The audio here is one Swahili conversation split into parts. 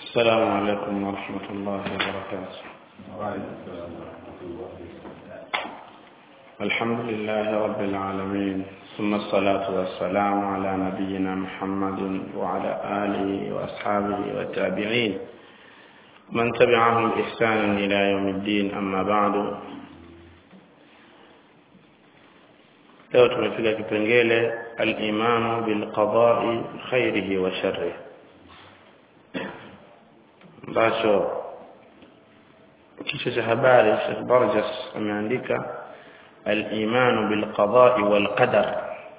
السلام عليكم ورحمة الله وبركاته الحمد لله رب العالمين ثم الصلاة والسلام على نبينا محمد وعلى آله وأصحابه والتابعين من تبعهم بإحسان إلى يوم الدين أما بعد leo tumefika kipengele al-imanu bil qada'i khairihi wa sharrihi ambacho kichwa cha habari Sheikh Barjas ameandika al-imanu bil qada'i wal qadar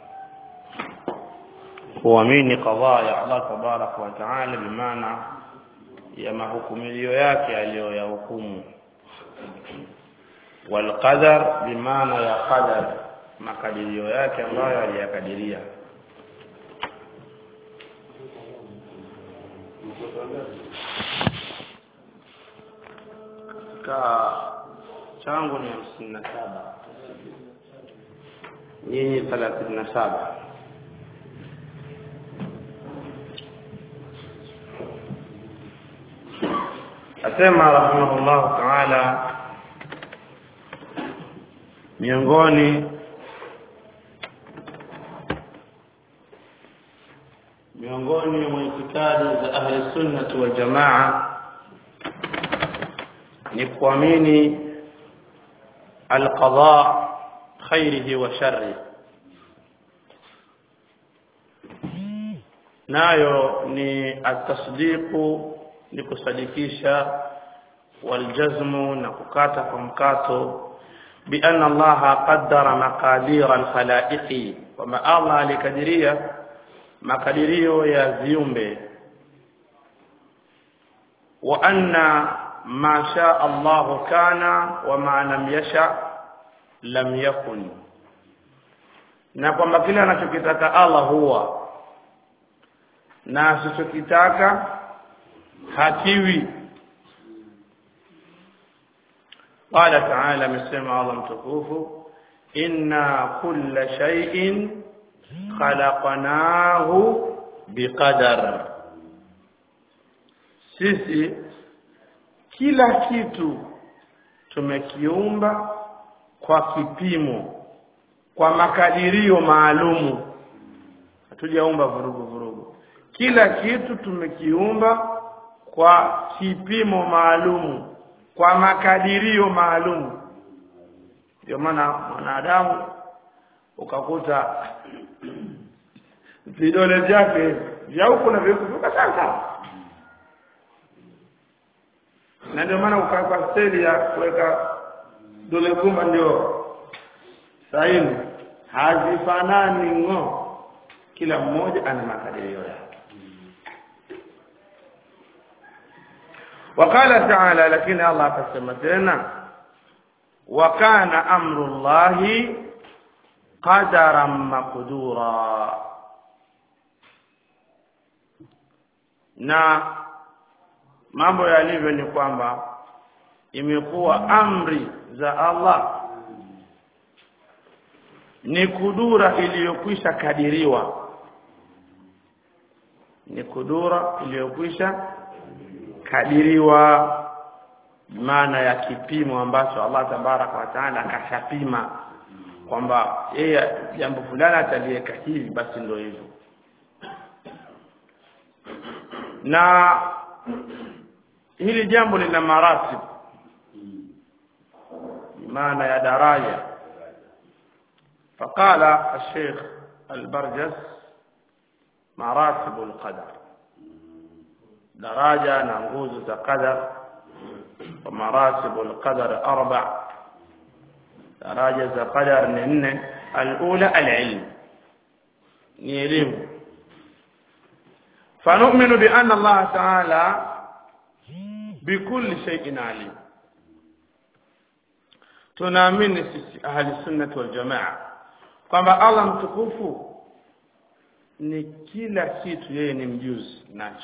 kuamini qadaa ya Allah tabarak wa taala bimaana ya mahukumilio yake aliyoyahukumu wal qadar bimaana ya qadar makadirio yake ambayo aliyakadiria katika changu ni hamsini na saba nyinyi thelathini na saba asema rahimahullahu taala miongoni miongoni mwa itikadi za ahli sunnati wal jamaa ni kuamini alqada khairihi wa sharri nayo ni atasdiqu ni kusadikisha waljazmu na kukata kwa mkato بأن الله قدر مقادير الخلائق وما الله alikadiria makadirio ya viumbe wa anna ma shaa Allah kana wa ma lam yasha lam yakun na kwamba kile anachokitaka Allah huwa na asichokitaka hakiwi قال تعالى مسمى الله متكوف إنا كل شيء khalaqnahu biqadar sisi kila kitu tumekiumba kwa kipimo kwa makadirio maalumu hatujaumba vurugu vurugu kila kitu tumekiumba kwa kipimo maalumu kwa makadirio maalumu ndio maana mwanadamu ukakuta vidole vyake vya huku na vyeuku viko sawa sawa na ndio maana ukawekwa steli ya kuweka dole gumba ndio saini hazifanani ng'o kila mmoja ana makadirio yake وقال تعالى لكن الله akasema tena وكان امر الله قدرا مقدورا na mambo yalivyo ni kwamba imekuwa amri za Allah ni kudura iliyokwisha kadiriwa ni kudura iliyokwisha kadiriwa maana ya kipimo ambacho Allah tabaraka wa taala akashapima kwamba yeye jambo fulani ataliweka hivi basi ndio hivyo na hili jambo lina maratib maana ya daraja فقال الشيخ البرجس مراتب القدر daraja na nguzo za qadar ومراتب القدر أربع daraja za qadar ni nne alula alilm ni elimu فنؤمن بأن الله تعالى بكل شيء عليم tunaamini sisi ahli sunnah wal jamaa kwamba Allah mtukufu ni kila kitu yeye ni mjuzi nacho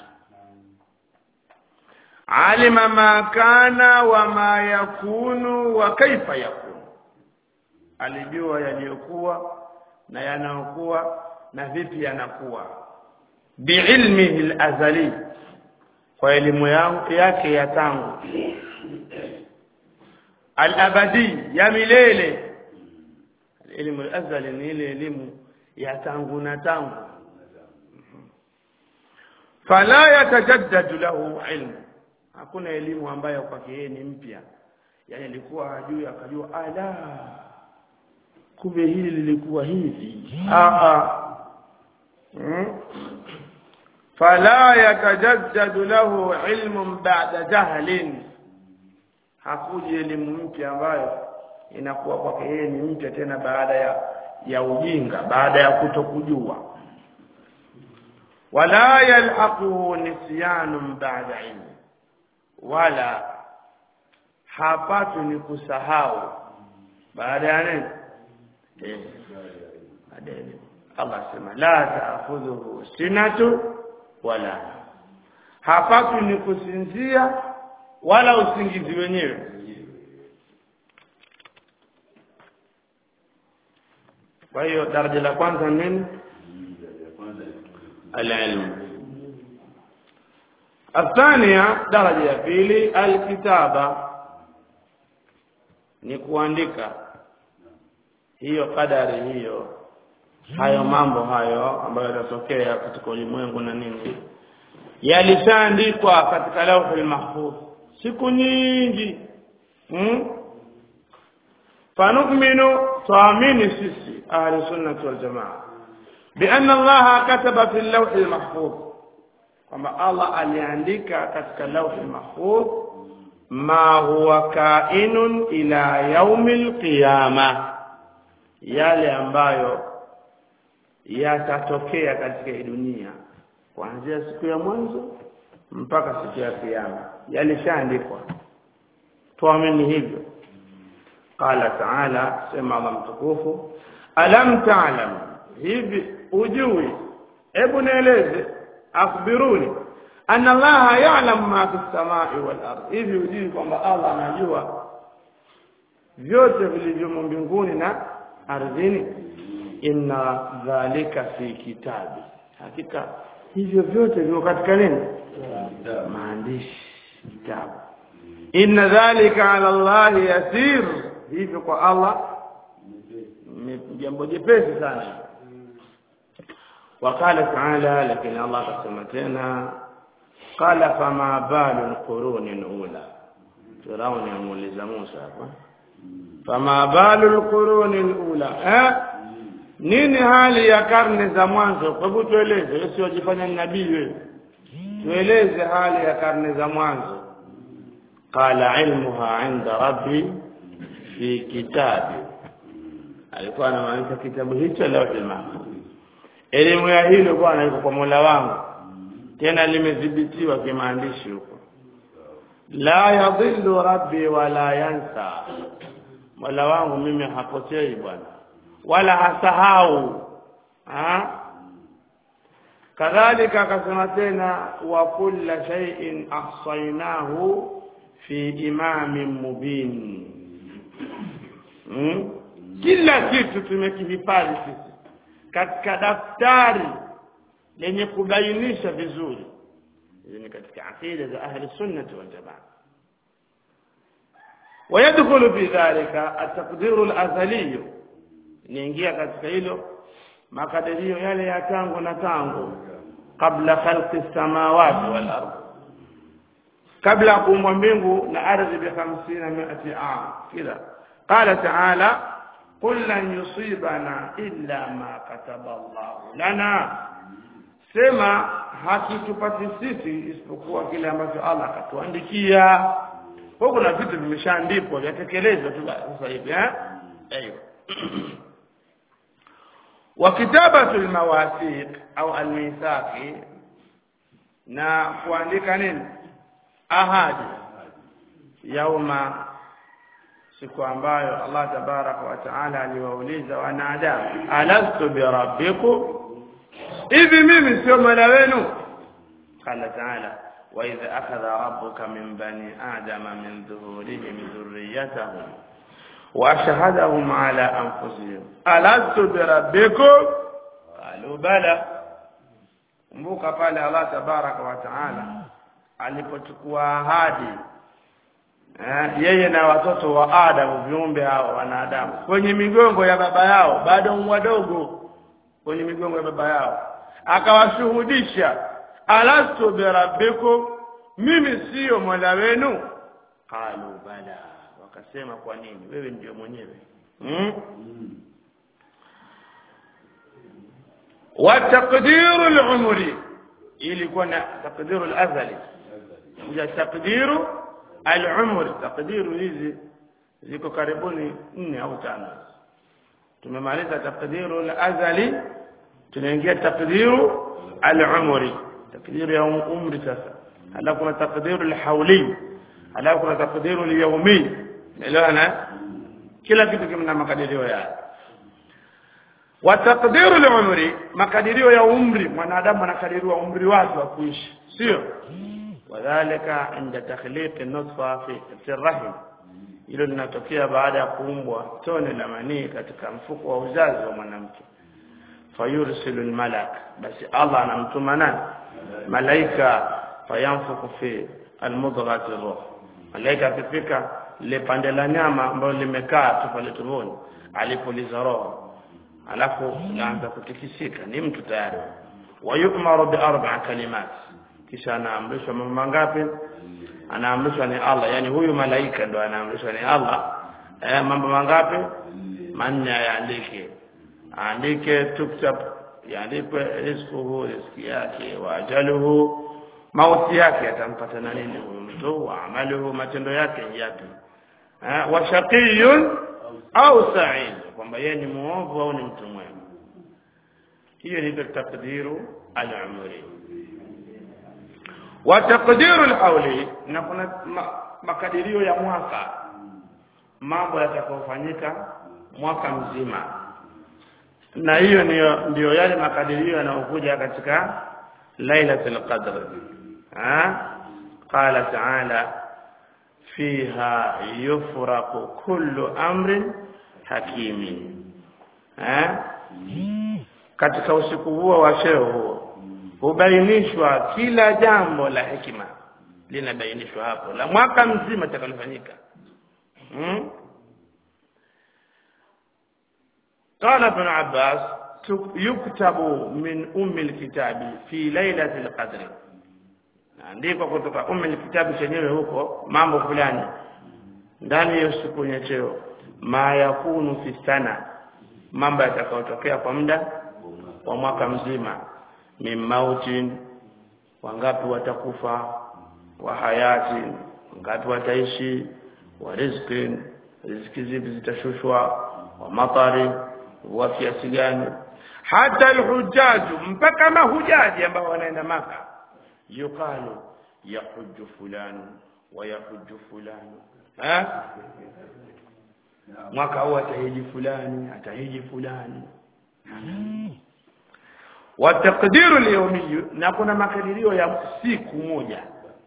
alima ma kana wa ma yakunu wa kaifa yakunu alijua yaliyokuwa na yanayokuwa na vipi yanakuwa biilmihi alazali kwa elimu yangu yake ya tangu al-abadi ya milele elimu al-azali ni ile elimu ya tangu na tangu fala yatajaddadu lahu ilmu hakuna elimu ambayo kwake yeye ni mpya yani alikuwa hajui akajua ala kumbe hili lilikuwa hivi a hmm? fala yatajaddadu lahu ilmun ba'da jahlin hakuji elimu mpya ambayo inakuwa kwake yeye ni mpya tena baada ya ya ujinga baada ya kutokujua wala yalhaquhu nisyanun ba'da ilmi wala hapatu ni kusahau baada ya nini eh baada ya elimu Allah sema la ta'khudhuhu sinatu wala hapatu ni kusinzia wala usingizi wenyewe kwa hiyo daraja la kwanza nini العلم الثانية درجة ya pili alkitaba ni kuandika hiyo kadari hiyo hayo mambo hayo ambayo yatatokea katika ulimwengu na nini yalishaandikwa katika lauhul mahfuz siku nyingi hmm? fanukminu tuamini sisi ahli sunnati wal jamaa بأن الله كتب في اللوح المحفوظ كما الله aliandika katika لوح المحفوظ ما هو كائن إلى يوم القيامة yale ambayo yatatokea katika dunia kuanzia siku ya mwanzo mpaka siku ya kiyama yalishaandikwa tuamini hivyo qala ta'ala sema Allah mtukufu alam ta'lam hivi ujui hebu nieleze akhbiruni anna allaha ya'lamu ma fi samai wal ard hivi ujui kwamba Allah anajua vyote vilivyomo mbinguni na ardhini inna dhalika fi kitabi hakika hivyo vyote viko katika nini maandishi kitabu inna dhalika ala allahi yasir hivyo kwa Allah ni jambo jepesi sana وقال تعالى لكن الله قسم تena قال فما بال القرون الاولى فرعون يمولز موسى فما بال القرون الاولى eh nini hali ya karne za mwanzo hebu tueleze usiojifanya nabii wewe tueleze hali ya karne za mwanzo qala ilmuha inda rabbi fi kitabi alikuwa anamaanisha kitabu hicho lawhul mahfuz elimu ya hilo bwana iko kwa Mola wangu tena limedhibitiwa kimaandishi huko la yadhillu rabbi wala yansa Mola wangu mimi hapotei bwana wala hasahau ha kadhalika akasema tena wa kulla shay'in ahsaynahu fi imamin mubin hmm? kila kitu tumekihifadhi sisi katika daftari lenye kubainisha vizuri hizi ni katika aqida za ahli sunnah wal jamaa ويدخل في ذلك التقدير الازلي niingia katika hilo makadirio yale ya tangu na tangu kabla khalqi samawati wal ardh kabla kuumba mbingu na ardhi bi 50 miati am kila qala ta'ala قل لن يصيبنا إلا ما كتب الله لنا sema hakitupati sisi isipokuwa kile ambacho Allah akatuandikia kwa kuna vitu vimeshaandikwa vyatekelezwa tu sasa hivi eh aiyo wa kitabatu almawathiq au almithaqi na kuandika nini ahadi yauma siku ambayo Allah tabaraka wa taala aliwauliza wanadamu alastu bi rabbikum hivi mimi sio mola wenu qala taala wa idha akhadha rabbuka min bani adama min dhuhurihim dhurriyyatahum wa ashhadahum ala anfusihim alastu bi rabbikum qalu bala kumbuka pale Allah tabaraka wa taala alipochukua ahadi eh, yeye na watoto wa Adamu viumbe hao wanadamu kwenye migongo ya baba yao bado wadogo kwenye migongo ya baba yao akawashuhudisha alastu birabbikum mimi siyo mola wenu qalu bala wakasema kwa nini wewe ndio mwenyewe hmm? wa taqdiru al-umri ilikuwa na taqdiru al-azali ya taqdiru al-umri taqdiru hizi ziko karibuni nne au tano tumemaliza taqdiru al-azali tunaingia taqdiru al-umri taqdiru ya umri sasa halafu kuna taqdiru al-hawli halafu kuna taqdiru al-yawmi elewana kila kitu kina makadirio yake wa taqdiru al-umri makadirio ya umri mwanadamu anakadiriwa umri wake wa kuishi sio wadhālika inda takhliq an-nutfa fi ar-rahim hilo linatokea baada ya kuumbwa tone la manii katika mfuko wa uzazi wa mwanamke fayursilu al-malak basi Allah anamtuma nani malaika fayanfuku fi al-mudghati ruh malaika akifika lile pande la nyama ambalo limekaa tu pale tumboni alipoliza roho alafu laanza kutikisika ni mtu tayari wayumaru bi arba'a kalimat kisha anaamrishwa mambo mangapi anaamrishwa ni Allah yani huyu malaika ndo anaamrishwa ni Allah eh, mambo mangapi manne yaandike aandike tuktab yaandikwe rizquhu riziki yake wa ajaluhu mauti yake atampata na nini huyu mtu wa amaluhu matendo yake yapi eh, wa shaqiyun au sa'id kwamba yeye ni muovu au ni mtu mwema hiyo ni takdiru al-umri wa taqdiru al-hawli na kuna ma, makadirio ya mwaka mambo yatakayofanyika mwaka mzima na hiyo ndio ndio yale makadirio yanayokuja katika lailatul qadr ha qala ta'ala fiha yufraqu kullu amrin hakimin ha katika usiku huo wa sheo huo hubainishwa kila jambo la hekima linabainishwa hapo la mwaka mzima takalofanyika hmm? قال ابن عباس يكتب من أم الكتاب في ليلة القدر andiko kutoka umme ni kitabu chenyewe huko mambo fulani ndani ya siku ya cheo ma yakunu fi sana mambo yatakayotokea kwa muda wa mwaka mzima min mautin wangapi watakufa wa hayati wangapi wataishi wa rizqin riziki zipi zitashushwa wa matari wa kiasi gani hata alhujaju mpaka mahujaji ambao wanaenda maka yuqalu yahuju fulani wa yahuju fulani ha mwaka huu atahiji fulani atahiji fulani wa taqdiru al na kuna makadirio ya siku moja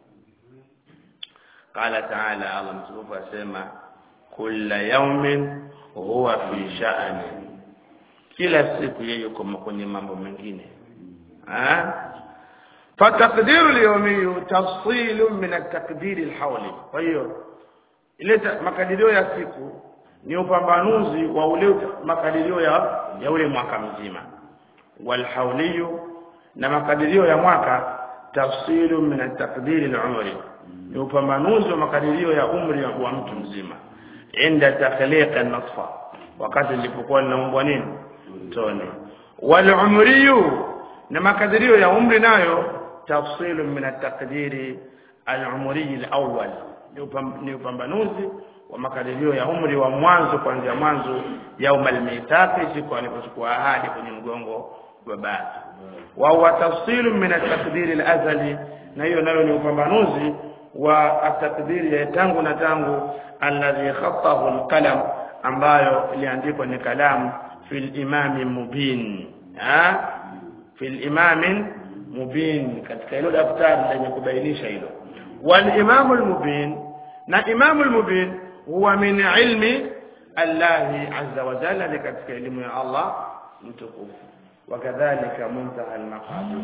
qala ta'ala Allah mtukufu asema kulla yawmin huwa fi sha'ani kila siku yeye yuko kwenye mambo mengine ah فتقدير اليومي تفصيل من التقدير الحولي kwa hiyo ile makadirio ya siku ni upambanuzi wa ule makadirio ya ya ule mwaka mzima walhauliyu na makadirio ya mwaka tafsilu min at-taqdir al-umri ni upambanuzi wa makadirio ya umri wa mtu mzima inda takhliq an-nutfa wakati lilipokuwa linaumbwa nini tone wal-umriyu na makadirio ya umri nayo tafsilu min at-taqdir al-umri al-awwal ni upambanuzi wa makadirio ya umri wa mwanzo kuanzia mwanzo yaumal mithaqi siku alipochukua ahadi kwenye mgongo wa baba wa huwa tafsilu min at-taqdir al-azali na hiyo nayo ni upambanuzi wa at-taqdir ya tangu na tangu alladhi khattahu al-qalam ambayo iliandikwa ni kalamu fil imam mubin ha fil imam mubin katika hilo daftari lenye kubainisha hilo wal imam al-mubin na imam al-mubin huwa min ilmi Allah azza wa jalla ni katika elimu ya Allah mtukufu wakadhalika muntaha al-maqadir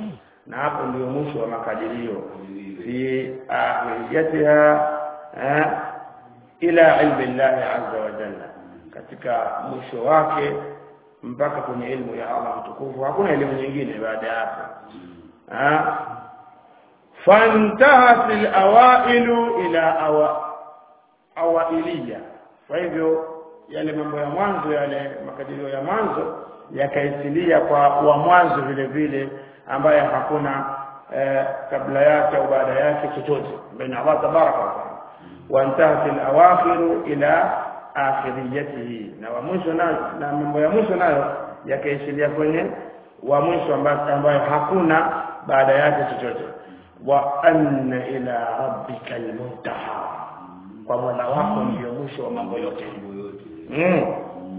na hapo ndio mwisho wa makadirio fi akhiriyatiha eh, ila ilmi llahi azza wa jalla katika mwisho wake mpaka kwenye ilmu ya Allah mtukufu hakuna elimu nyingine baada ya hapo ah fantahat alawailu ila awa awailiya kwa hivyo yale mambo ya mwanzo yale makadirio ya mwanzo yakaisilia kwa wa mwanzo vile vile ambaye hakuna eh, kabla yake au baada yake chochote baina Allah tabaraka wa taala wantahat alawakhiru ila akhiriyatihi na wa mwisho nayo na mambo ya mwisho nayo yakaishilia kwenye wa mwisho ambayo ambayo hakuna baada yake chochote wa anna ila rabbika almuntaha kwa mola wako ndio mwisho wa mambo yote mm.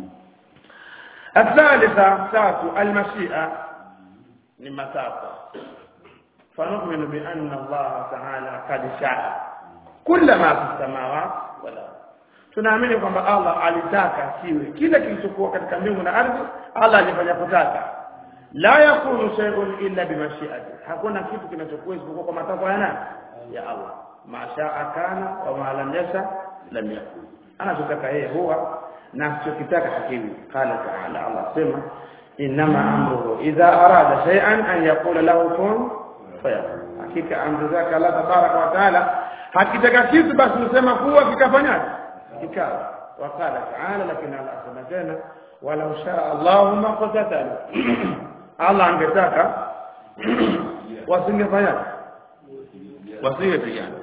الثالثة تاتو المشيئة لمسافة فنؤمن بأن الله تعالى قد شاء كل ما في السماوات والأرض tunaamini kwamba Allah alitaka kiwe kila kilichokuwa katika mbingu na ardhi Allah alifanya kutaka la yakunu shay'un illa bimashiati hakuna kitu kinachokuwa isipokuwa kwa matakwa ya nani ya Allah mashaa kana wa ma lam yasha lam yakun anachotaka yeye huwa na asichokitaka hakiwi qala ta'ala Allah sema inma amruhu idha arada shay'an an yaqula lahu kun fayakun hakika amri zake Allah tabaraka wa taala hakitaka kitu basi usema kuwa kikafanyaje kikawa wakala taala lakini Allah asema tena walau shaa Allahu ma qatatalu Allah angetaka wasingefanya wasingepigana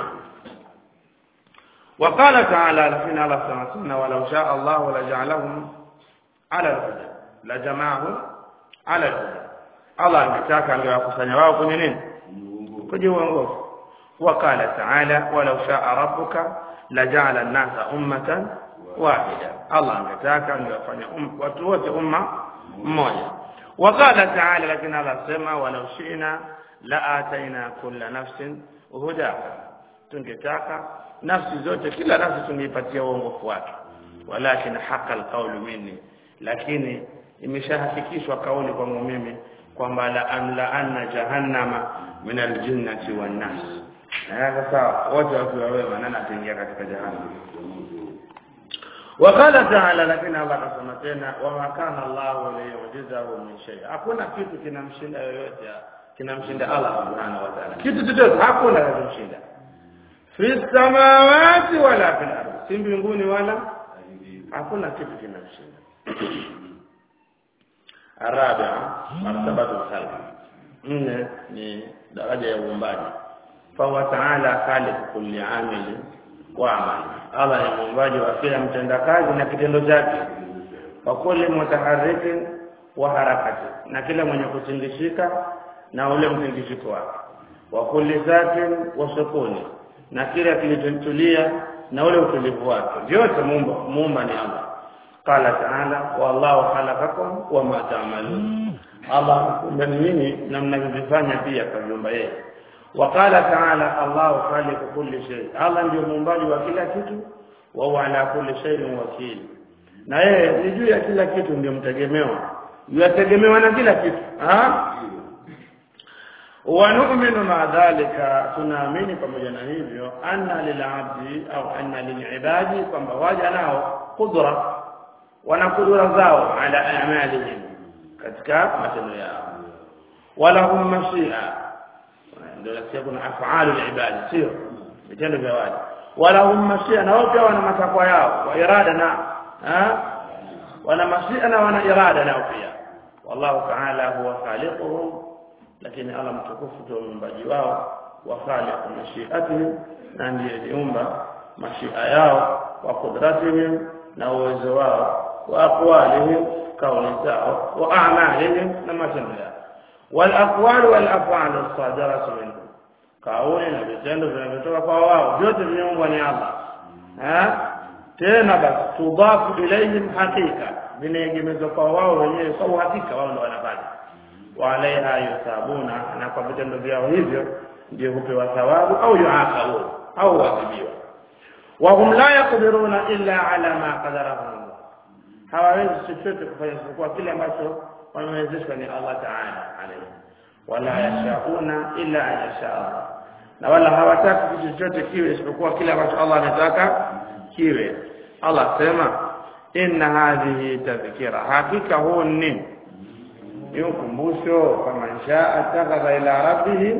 وقال تعالى لكن الله سبحانه ولو شاء الله لجعلهم على الهدى لجمعهم على الهدى الله angetaka angewakusanya wao kwenye nini kwenye uongofu وقال تعالى ولو شاء ربك لجعل الناس أمة واحدة الله angetaka angewafanya watu wote umma mmoja وقال تعالى لكن الله سمع ولو شئنا لآتينا كل نفس هداها tungetaka nafsi zote kila nafsi tungeipatia uongofu wake walakin haqa alqawlu minni lakini imeshahakikishwa kauli kwangu mimi kwamba la amla anna jahannama min aljinnati wan nas na sasa wote wakiwa wema nani ataingia katika jahannam وقال تعالى لكن الله akasema tena wama kana Allah liyujizahu min shay hakuna kitu kinamshinda yoyote kinamshinda Allah subhanahu wa ta'ala kitu chochote hakuna kinamshinda fi samawati wala fil ardi si mbinguni wala hakuna kitu kinamshinda الرابعة مرتبة الخلق nne ni daraja ya uumbaji fahuwa taala khaliq kulli amili wa amali Allah ni muumbaji wa kila mtendakazi na kitendo chake wa kulli mutaharrikin wa harakati na kila mwenye kutingishika na ule mtingishiko wake wa kulli zatin wa sukuni na kila kilichotulia na ule utulivu wake vyote muumba muumba ni Allah qala ta'ala wallahu khalaqakum wa ma ta'malun Allah mmenini na mnavyofanya pia kwa nyumba yeye waqala ta'ala Allahu khaliqu kulli shay Allah ndio muumbaji wa kila kitu wa huwa ala kulli shay'in wakil na yeye ni juu ya kila kitu ndio mtegemewa yategemewa na kila kitu ha ونؤمن مع ذلك tunaamini pamoja na hivyo anna lilabdi au anna lilibadi kwamba waja nao kudra wana kudura zao ala a'malihim katika matendo yao wala hum mashia ndio nasikia kuna af'alu al-ibad sio vitendo vya waja wala hum mashia na wote wana matakwa yao wa irada na ha wana mashia na wana irada nao pia wallahu ta'ala huwa khaliquhum lakini Allah mtukufu ndio muumbaji wao wa khaliqu mashiatihim na ndiye aliumba mashia yao wa qudratihim na uwezo wao wa aqwalihim kauli zao wa a'malihim na matendo yao wal aqwal wal af'al as-sadiratu minhum kauli na vitendo vinavyotoka kwa wao vyote vimeumbwa ni Allah ha tena basi tudafu ilayhim hakika vinaegemezwa kwa wao wenyewe kwa uhakika wao ndio wanafanya walaiha yusabuna na kwa vitendo vyao hivyo ndio hupewa thawabu au yuaqabun au waadhibiwa wa hum la yaqdiruna illa ala ma qadarahu Allah hawawezi chochote kufanya isipokuwa kile ambacho wamewezeshwa ni Allah Ta'ala alayhi wala yashauna illa an yasha Allah na wala hawataki kitu chochote kiwe isipokuwa kile ambacho Allah anataka kiwe Allah sema inna hadhihi tadhkira hakika huu ni ni ukumbusho kama insha atakadha ila rabbih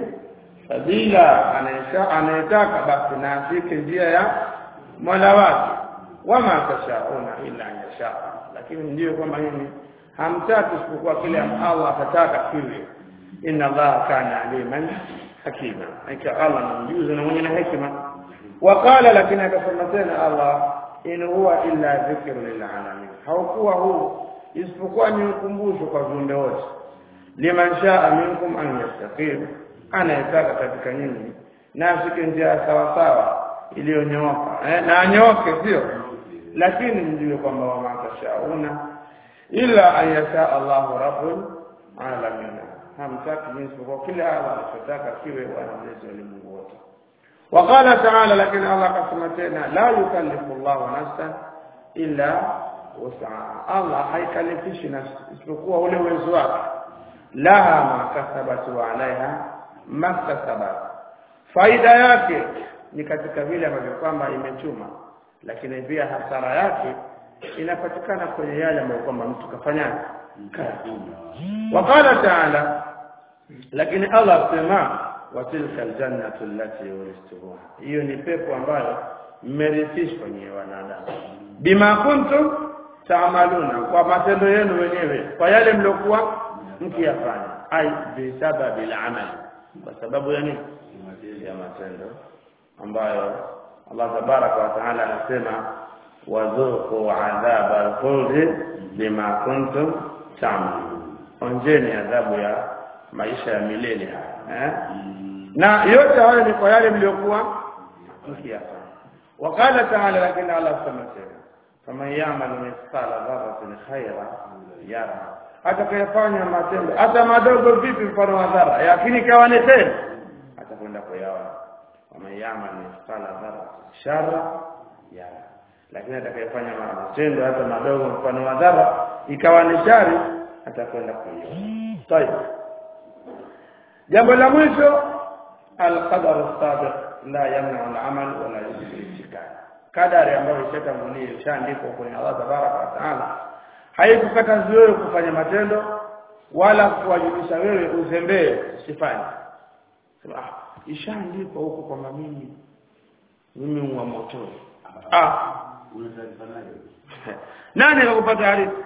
sabila anaisha anayetaka basi na afike njia ya Mola wake wama tashauna illa an yasha lakini ndio kwamba hili hamtaki isipokuwa kile Allah atataka kiwe inna Allah kana aliman hakima hakika Allah ni mjuzi na mwenye hekima waqala lakini akasema tena Allah in huwa illa dhikru lil alamin haukuwa huu isipokuwa ni ukumbusho kwa viumbe wote liman shaa minkum an yastaqim anayetaka katika nyinyi na ashike njia sawa sawa iliyonyooka eh, na anyoke sio lakini mjue kwamba wama tashauna illa an yasha Allahu rabbul alamin hamtaki jinsi kwa kile Allah anachotaka kiwe wanamlezi ulimwengu wote وقال تعالى لكن الله قسم تنا لا يكلف الله نفسا الا وسعها الله haikalifishi nafsi isipokuwa ule uwezo wake laha ma kasabat wa alaiha maktasabat faida yake ni katika vile ambavyo kwamba imechuma lakini pia hasara yake inapatikana kwenye yale ambayo kwamba mtu kafanya kazi وقال تعالى lakini Allah sema watilka aljannatu allati uristuha hiyo ni pepo ambayo mmerithishwa nyewe wanadamu bima kuntum taamaluna kwa matendo yenu wenyewe kwa yale mliokuwa mkiyafanya ai bisababi al-amal kwa sababu ya nini ya matendo ambayo Allah tabaraka wa taala anasema wadhuqu adhaba al-khuld bima kuntum ta'malun onjeni adhabu ya maisha ya milele haya eh? na yote hayo ni kwa yale mliokuwa mkiyafanya wakala taala lakini Allah sema tena faman ya'mal mithqala dharratin khaira yara atakayefanya matendo hata madogo vipi mfano wa dhara lakini kawa ni tena atakwenda kuyaona faman ya'mal mithqala dharratin sharra yara lakini atakayefanya matendo hata madogo mfano wa dhara ikawa ni shari atakwenda kuiona طيب jambo la mwisho alqadar as-sabiq la yamna al-amal wala yusibu al kadari ambayo ishatangulia ishaandikwa kwenye Allah tabaraka wa taala haikukataza wewe kufanya matendo wala kuwajibisha wewe uzembee usifanye sema ah ishaandikwa huko kwamba mimi mimi wa moto ah nani akakupata hadithi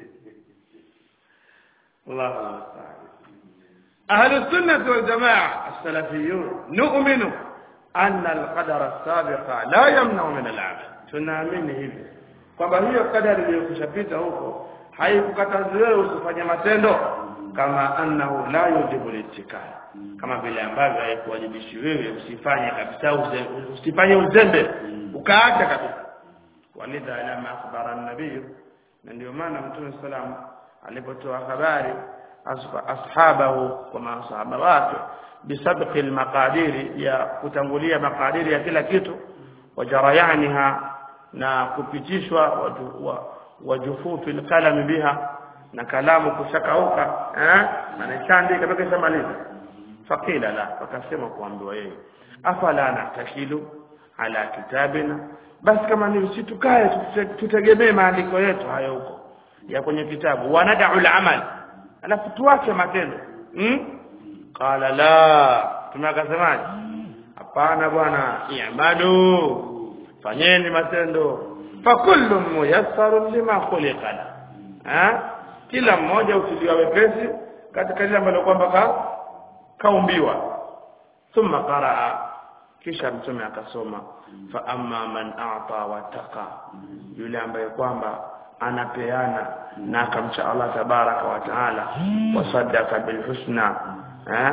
الله المستعان أهل السنة والجماعة السلفيون نؤمن أن القدر السابق لا يمنع من العمل tunaamini hivi kwamba hiyo kadari iliyokushapita huko haikukataza wewe usifanye matendo kama annahu la yujibu litikal kama vile ambavyo haikuwajibishi wewe usifanye kabisa usifanye uzembe ukaacha kabisa walidha lama akhbara an-nabiy na ndio maana mtume sallam alipotoa habari ashabahu kwa masahaba wake bisabqi almaqadiri ya kutangulia makadiri ya kila kitu wajarayaniha na kupitishwa wajufufi alqalam biha na kalamu kushakauka eh anachandika mpaka ishamaliza faqila la wakasema kuambiwa yeye afala natakilu ala kitabina basi kama ni situkae tutegemee maandiko yetu hayo huko ya kwenye kitabu wanadau al-amal alafu tuache matendo hmm? qala la tunakasemaje hapana bwana i'malu fanyeni matendo fa kullu muyassarun lima khuliqa ha kila mmoja utiliwa wepesi katika lile ambalo kwamba ka kaumbiwa thumma qaraa kisha mtume akasoma fa amma man a'ta wa taqa yule ambaye kwamba anapeana na akamcha Allah tabaraka wa taala wasaddaka bilhusna eh?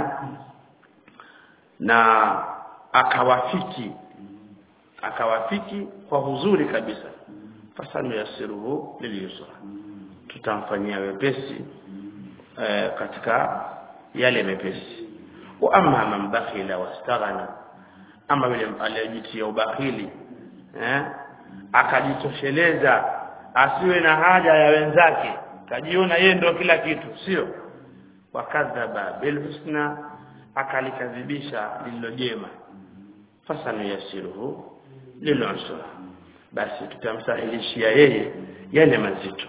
na akawafiki akawafiki kwa huzuri kabisa fasanu yasiruhu lilyusra tutamfanyia wepesi eh, katika yale mepesi wa amma man bakhila wastaghana ama yule aliyejitia ubakhili eh akajitosheleza asiwe na haja ya wenzake kajiona yeye ndio kila kitu sio wakadhaba bilhusna akalikadhibisha lililo jema fasanuyasiruhu lilonsura basi tutamsahilishia yeye yale mazito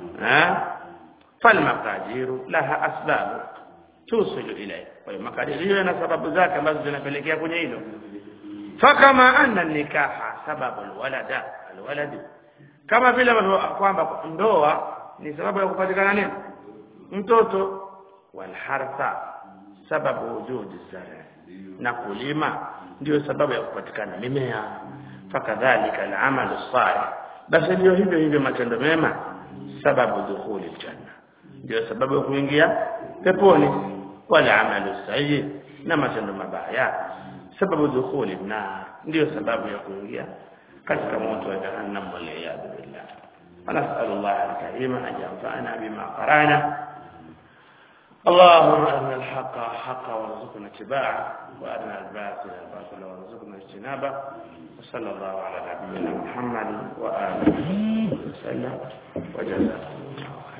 falmaqadiru laha asbabu tusilu ilayhi kwa hiyo makadiri hiyo yana sababu zake ambazo zinapelekea kwenye hilo fakama anna nikaha sababu alwalada alwaladi kama vile kwamba ndoa ni sababu ya kupatikana nini mtoto walhartha sababu wujudi zara na kulima ndio sababu ya kupatikana mimea fakadhalika alamalu salih basi ndio hivyo hivyo matendo mema sababu dukhuli aljanna ndio sababu ya kuingia peponi wala amalu sayyi na matendo mabaya sababu dukhuli nar ndio sababu ya kuingia katika moto wa jahannam wal iyad billah ونسأل الله الكريم أن ينفعنا بما قرأنا اللهم أرنا الحق حقا وارزقنا اتباعه وأرنا الباطل باطلا وارزقنا اجتنابه وصلى الله على نبينا محمد وآله وسلم وجزاكم الله